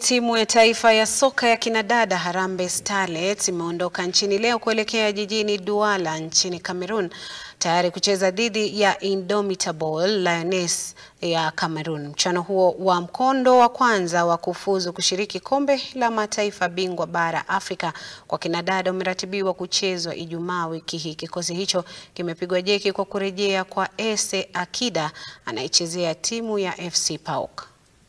Timu ya taifa ya soka ya kinadada Harambee Starlets imeondoka nchini leo kuelekea jijini Douala nchini Cameroon tayari kucheza dhidi ya Indomitable Lioness ya Cameroon. Mchuano huo wa mkondo wa kwanza wa kufuzu kushiriki kombe la mataifa bingwa bara Afrika kwa kinadada umeratibiwa kuchezwa Ijumaa wiki hii. Kikosi hicho kimepigwa jeki kwa kurejea kwa Ese Akida anayechezea timu ya FC PAOK.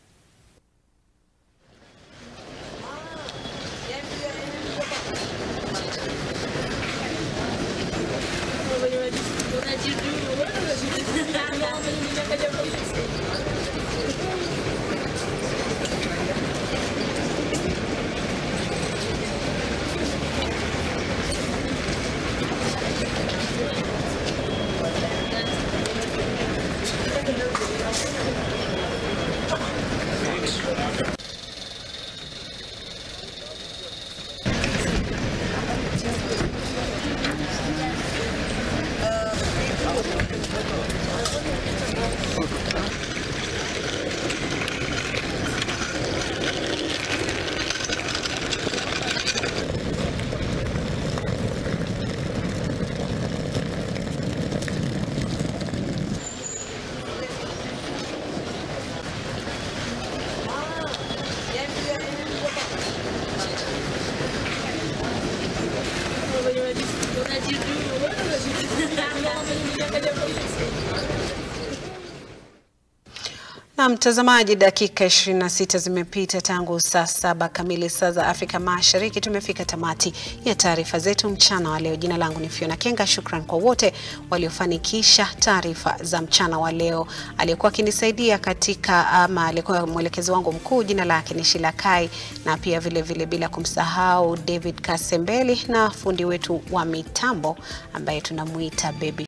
Na mtazamaji, dakika 26 zimepita tangu saa saba kamili saa za Afrika Mashariki. Tumefika tamati ya taarifa zetu mchana wa leo. Jina langu ni Fiona Kenga. Shukran kwa wote waliofanikisha taarifa za mchana wa leo. Aliyekuwa akinisaidia katika ama alikuwa mwelekezi wangu mkuu, jina lake ni Shila Kai, na pia vile vile bila kumsahau David Kasembeli na fundi wetu wa mitambo ambaye tunamuita Baby